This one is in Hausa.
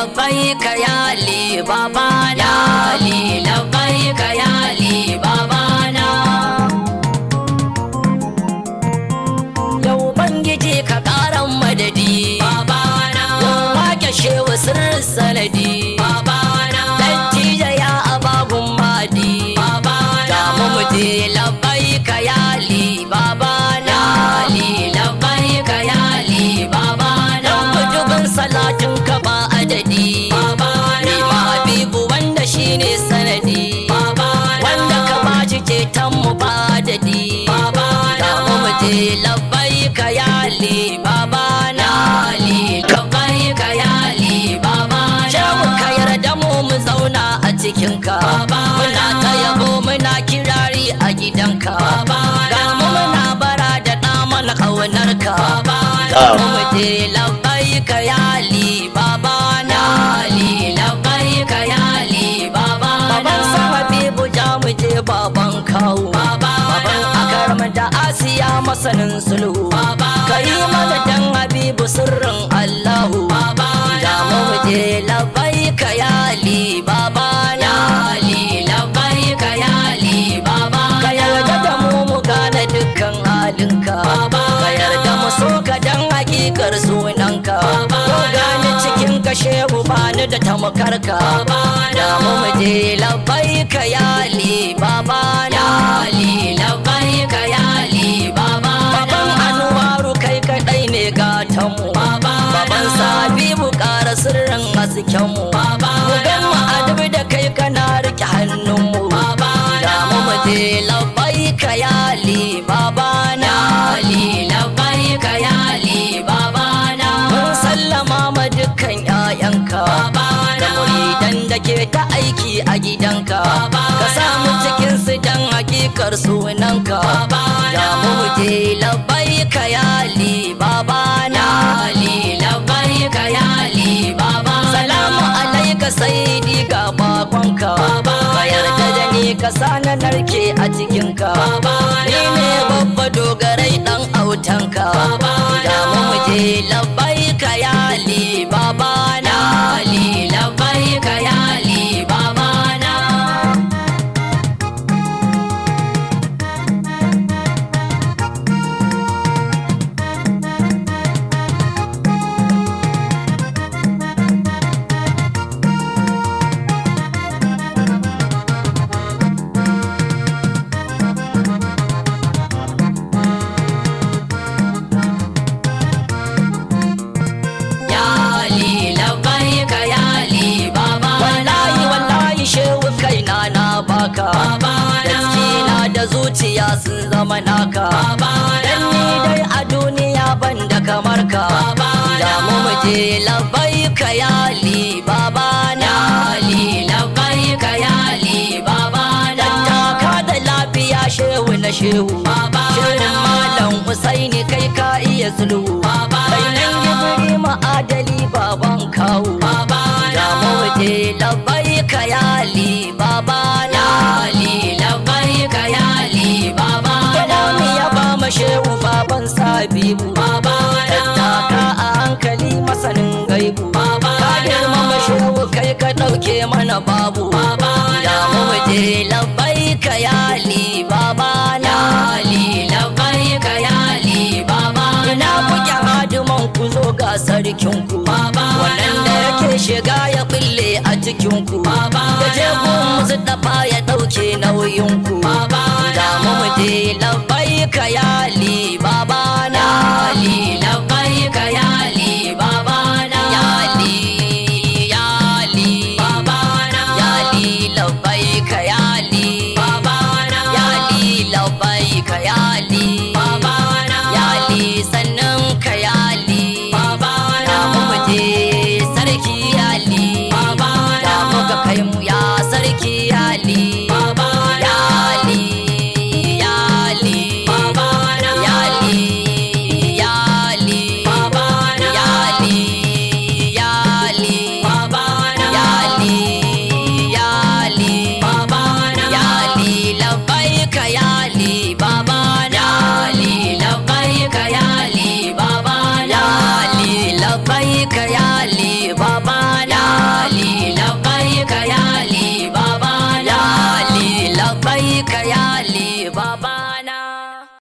labbaika ya li babana li labbaika ya li babana yau bangiji ka karan madadi babana yau wake shewa sirrin sanadi babana dattija ya abagun madi babana da mu je labbaika ya li babana li labbaika ya li babana kujubin salatin ka ba adadi babana ma habibu wanda shine sanadi babana wanda ka bashi ceton mu ba adadi babana da mu je labbaika ya li babana li labbaika ya li babana shehu ka yarda mu mu zauna a cikin ka muna ta yabo muna kirari a gidanka ga mu muna bara da ɗa mana ƙaunar ka ga mu mu je labbaika ya li babana li labbaika ya li babana baban sa habibu ja mu je baban kawo baban akaram da asiya masanin sulhu ka yi mana dan habibu sirrin allahu da mu mu je labbaika ya li babana li labbaika ya li babana ka yarda da mu mu gane dukkan halinka ka yarda mu so ka dan hakikar sunanka ko gane cikin ka shehu bani da tamakarka da mu mu je labbaika ya li babana li labbaika ya li babana baban anwaru kai kadai ne gatan mu baban sabibu ƙara sirrin hasken mu mu gan mu adabi da kai kana rike hannun mu da mu mu je labbaika ya li babana li labbaika ya li babana mun sallama ma dukkan ƴaƴanka da muridan da ke ta aiki a gidanka ka samu cikin su dan hakikar sunanka da mu mu je labbaika ya li babana li labbaika ya li babana salamu alaika saidi ga bakonka ka yarda da ni ka sana narke a cikinka ni ne babba dogarai dan autanka da mu mu je labbaika ya li babana li labbaika ya li babana ya li labbaika ya li baba wallahi wallahi shehu kaina na baka gaskina da zuciya sun zama naka dan ni dai a duniya ban da kamar ka da mu mu je labbaika ya li baba na li labbaika ya li baba na taka da lafiya shehu na shehu shehu malam Usaini kai ka iya sulhu kai nan gibiri ma'adali baban kawo da mu je labbaika ya li baba na li labbaika ya li baba na mu ya ba mu shehu baban sabibu tattaka a hankali masanin gaibu ka girmama shehu kai ka ɗauke mana babu da mu je labbaika ya li baba na li labbaika ya li baba ina kuke hadiman ku zo ga sarkin ku wannan da yake shiga ya bulle a cikin ku da je ku musu dafa ya ɗauke nauyin ku